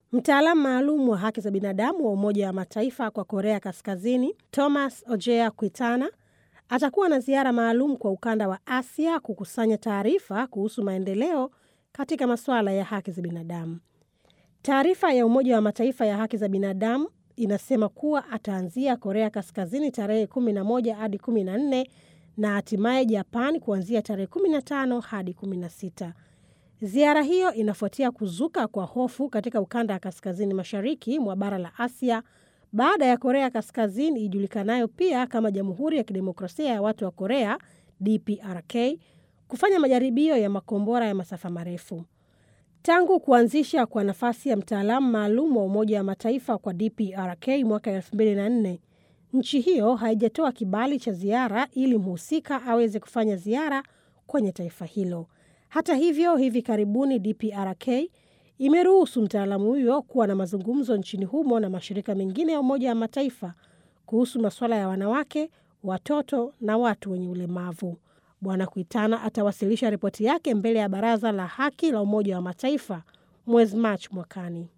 Mtaalamu maalum wa haki za binadamu wa Umoja wa Mataifa kwa Korea Kaskazini, Thomas Ojea Kwitana, atakuwa na ziara maalum kwa ukanda wa Asia kukusanya taarifa kuhusu maendeleo katika masuala ya haki za binadamu. Taarifa ya Umoja wa Mataifa ya haki za binadamu inasema kuwa ataanzia Korea Kaskazini tarehe 11 hadi 14 na hatimaye Japan kuanzia tarehe 15 hadi 16. Ziara hiyo inafuatia kuzuka kwa hofu katika ukanda wa kaskazini mashariki mwa bara la Asia baada ya Korea Kaskazini ijulikanayo pia kama Jamhuri ya Kidemokrasia ya Watu wa Korea DPRK kufanya majaribio ya makombora ya masafa marefu. Tangu kuanzisha kwa nafasi ya mtaalamu maalum wa Umoja wa Mataifa kwa DPRK mwaka 2004, nchi hiyo haijatoa kibali cha ziara ili mhusika aweze kufanya ziara kwenye taifa hilo. Hata hivyo, hivi karibuni DPRK imeruhusu mtaalamu huyo kuwa na mazungumzo nchini humo na mashirika mengine ya Umoja wa Mataifa kuhusu masuala ya wanawake, watoto na watu wenye ulemavu. Bwana Kuitana atawasilisha ripoti yake mbele ya Baraza la Haki la Umoja wa Mataifa mwezi Machi mwakani.